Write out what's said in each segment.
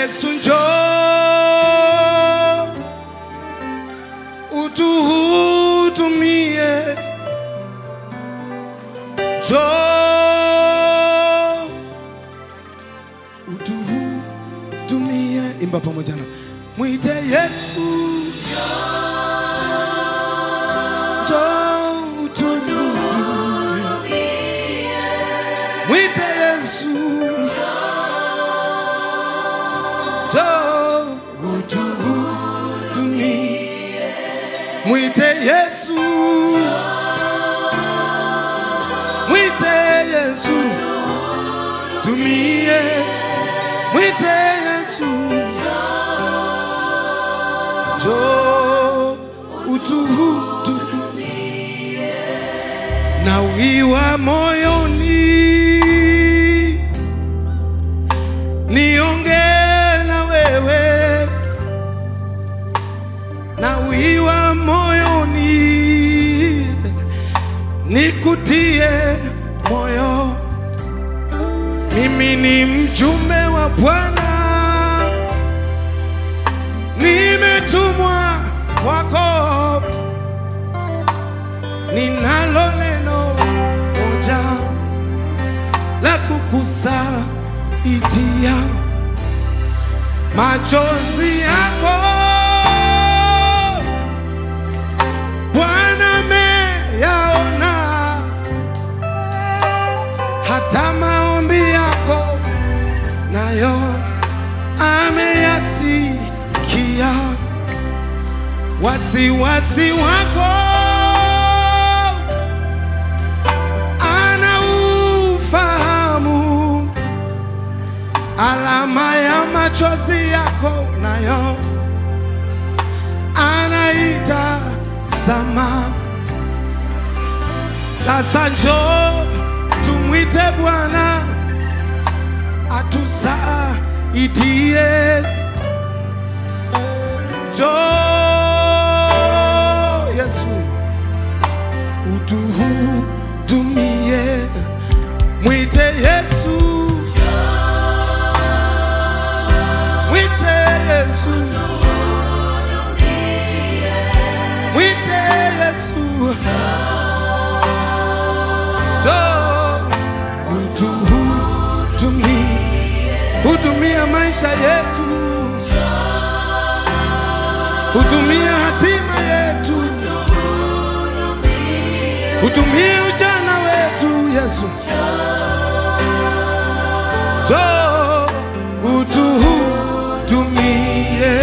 Yesu njoo utuhudumie, njoo utuhudumie. Imba pamoja na mwite Yesu, njoo utuhudumie, mwite Yesu, njoo utuhudumie, mwite Yesu, mwite Yesu, tumie, mwite Yesu, njoo utuhudumie, na wiwa moyoni nionge na wewe na wiwa moyoni nikutie moyo mimi ni mjumbe wa bwana nimetumwa kwako ninalo neno moja la kukusaidia machozi yako Bwana ameyaona, hata maombi yako nayo ameyasikia. Wasiwasi wako anaufahamu, alama ya machozi yako nayo anaita sama. Sasa njoo tumwite Bwana atusaidie. Njoo Yesu utuhudumie, mwite Yesu, mwite Yesu, mwite Yesu, njoo utuhudumie, hudumia maisha yetu, hudumia hatima yetu, hudumie ujana wetu Yesu, njoo utuhudumie.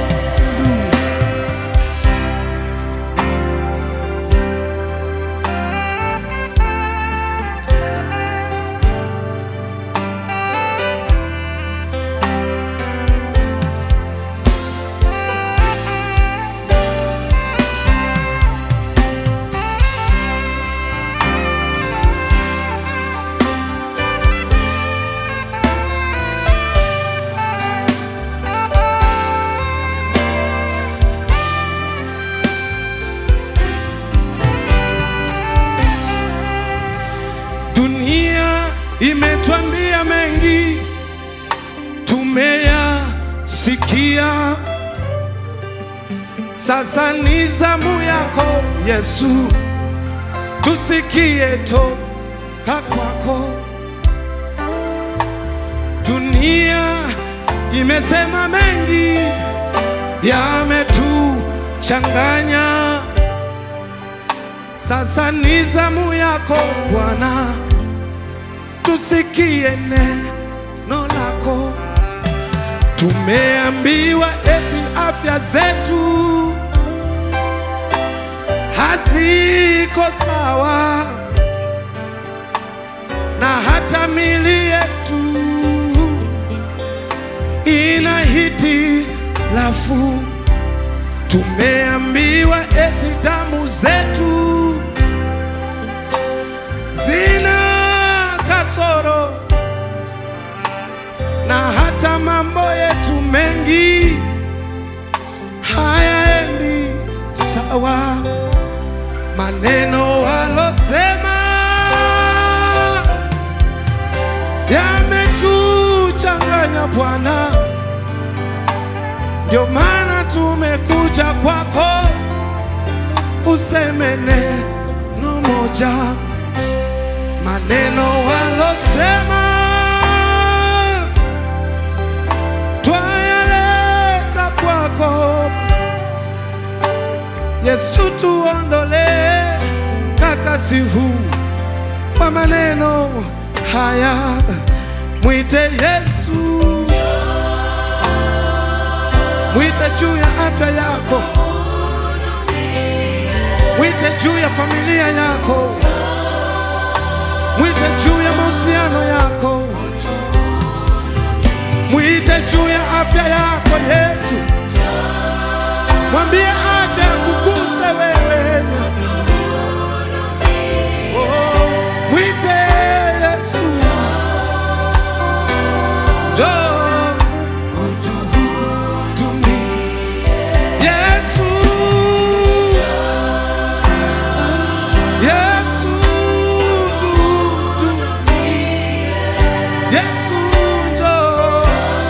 Dunia imetwambia mengi, tumeyasikia. Sasa ni zamu yako Yesu, tusikie toka kwako. Dunia imesema mengi, yametuchanganya. Sasa ni zamu yako Bwana, tusikie neno lako. Tumeambiwa eti afya zetu haziko sawa, na hata mili yetu ina hitilafu. Tumeambiwa eti damu zetu zina kasoro na hata mambo yetu mengi hayaendi sawa. Maneno walosema yametuchanganya Bwana, ndio maana tumekuja kwako, useme neno moja, maneno walosema twayaleta kwako Yesu, tuondolee kakasi huu kwa maneno haya, mwite Yesu, mwite juu ya afya yako, mwite juu ya familia yako, mwite juu ya mahusiano yako, mwite juu ya afya yako Yesu, mwambie aje akuguse wewe. Oh, mwite Yesu, njoo utuhudumie. Yesu, Yesu, tuhudumie. Yesu, njoo.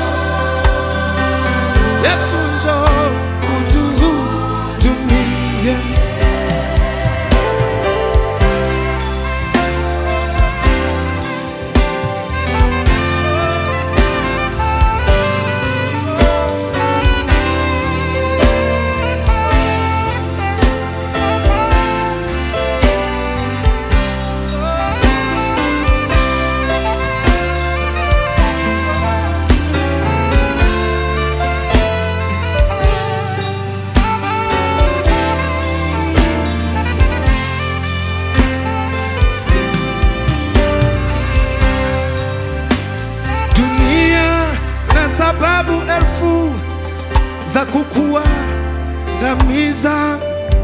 Yesu, njoo utuhudumie. Dunia na sababu elfu za kukuangamiza.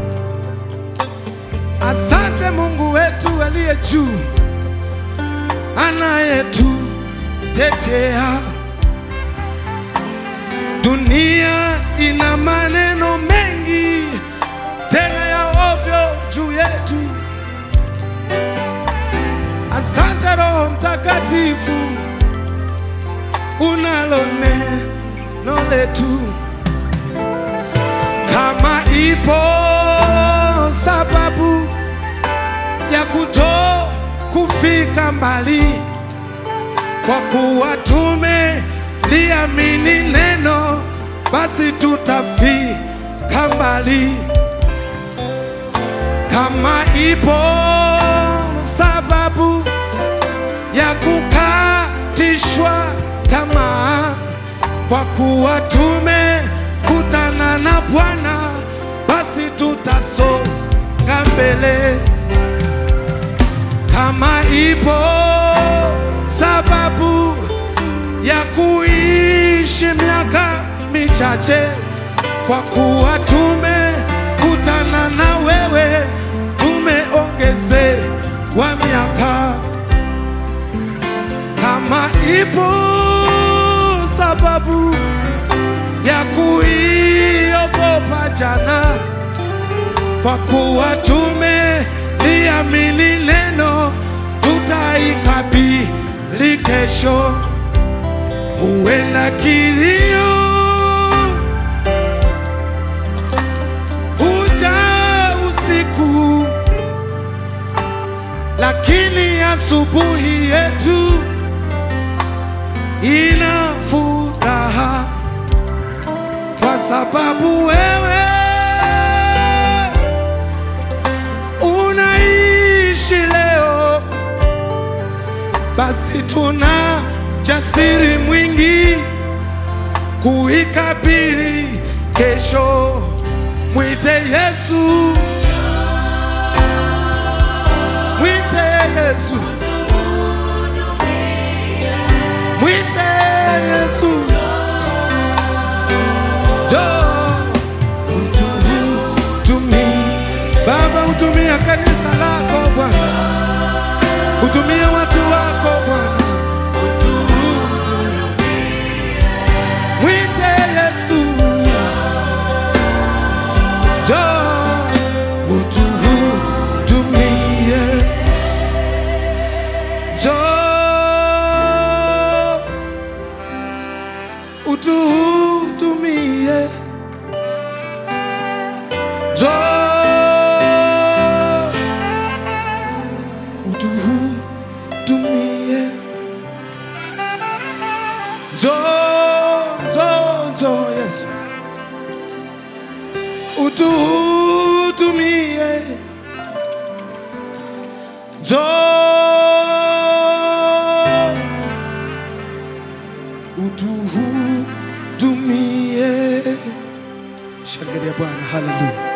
Asante Mungu wetu aliye juu, anayetutetea. Dunia ina maneno mengi tena ya ovyo juu yetu. Asante Roho Mtakatifu unalo neno letu. Kama ipo sababu ya kuto kufika mbali, kwa kuwa tumeliamini neno, basi tutafika mbali. Kama ipo sababu ya kukatishwa tamaa, kwa kuwa tumekutana na Bwana, basi tutasonga mbele. Kama ipo sababu ya kuishi miaka michache, kwa kuwa tumekutana na wewe, tumeongezewa miaka kama ipo sababu ya kuiogopa jana, kwa kuwa tumeliamini neno, tutaikabili kesho. Huenda kilio huja usiku, lakini asubuhi yetu ina furaha kwa sababu wewe unaishi leo, basi tuna jasiri mwingi kuikabili kesho. Mwite Yesu, mwite Yesu, mwite Yesu, njoo utuhudumie. Baba, hutumia kanisa lako Bwana, hutumia watu wako Bwana, mwite Yesu, njoo utuhudumie, njoo utuhudumie. Njoo, njoo, njoo Yesu, utuhudumie. Njoo, utuhudumie. Shangilia Bwana, haleluya.